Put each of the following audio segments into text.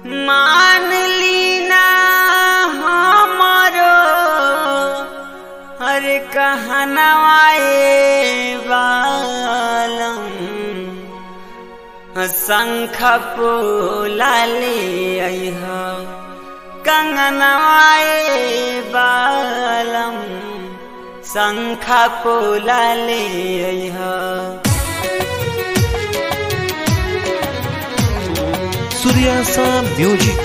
मान लीना हमारो हर कहनवाए बालम शंख पोलाले अह कंगनवाए बालम शंख पोलाले अह सूर्यासा म्यूजिक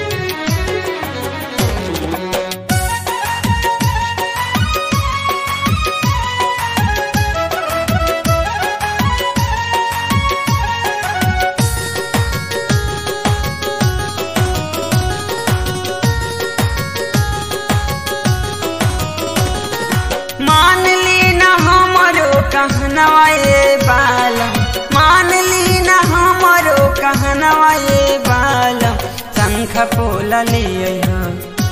मान ली न हमरो कहनवाए बालम मान ली न हमरो कहनवाए बालम शंख पोला ले अइहा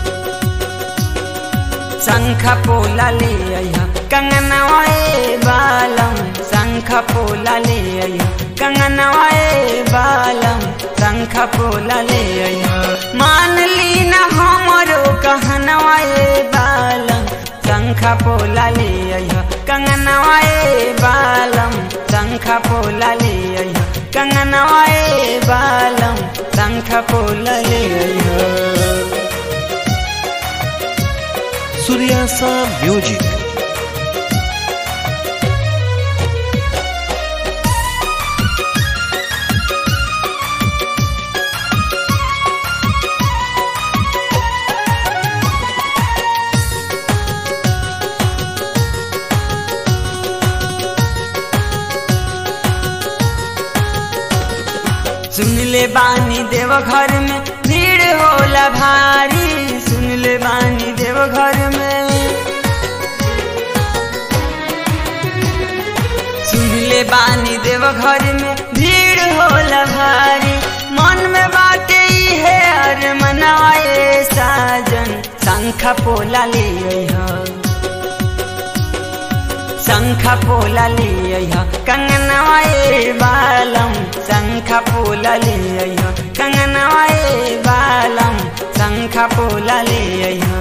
शंख पोला ले अइहा कंगनवाए बालम शंख पोला ले अइहा कंगनवाए बालम शंख पोला ले अइहा मान ली न हमरो कहनवाए बालम शंख पोला ले अइहा कंगनवाए बालम शंख पोला ले अइहा कंगनवाए बालम शंख पोला ले अइहा सूर्यासा म्यूजिक सुन ले बानी देव घर में भीड़ होला भारी सुन ले बानी देव घर में सुन ले बानी देव घर में भीड़ होला भारी मन में बाटे ई है अर मनाए साजन शंख पोला ले अइहा शंख पोला ले अइहा कंगनवाए बालम शंख पोला ले अइहा कंगनवाए बालम शंख पोला ले अइहा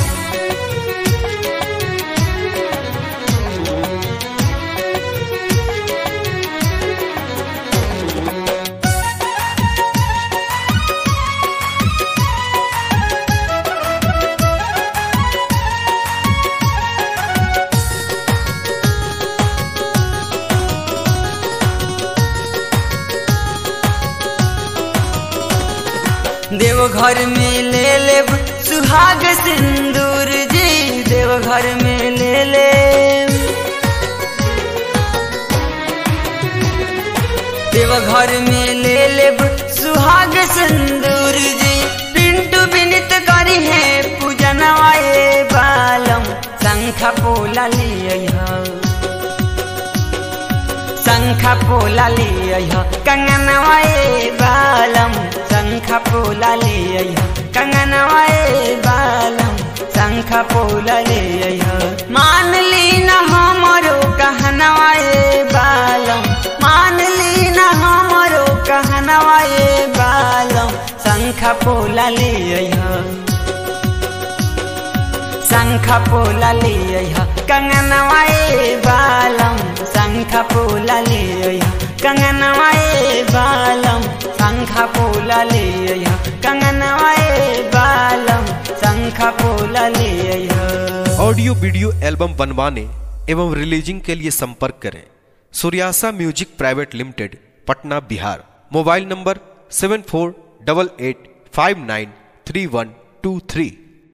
देवघर में ले ले सुहाग सिंदूर जी देवघर में ले ले देवघर में ले ले सुहाग सिंदूर जी पिंटू विनित करी है पूजनवाए बालम शंख पोला ले अइहा शंख पोला ले अइहा कंगनवाए बालम शंख पोला ले अइहा कंगनवाए बालम शंख पोला ले अइहा मान ली न हमरो कहनवाए बालम मान ली न हमरो कहनवाए बालम शंख पोला ले अइहा शंख पोला ले अइहा कंगनवाए बालम शंख पोला ले अइहा कंगनवाए बालम शंख पोला ले अइहा कंगनवाए बालम शंख पोला ले अइहा ऑडियो वीडियो एल्बम बनवाने एवं रिलीजिंग के लिए संपर्क करें Suryasa music private limited Patna Bihar mobile number seven four double eight five nine three one two three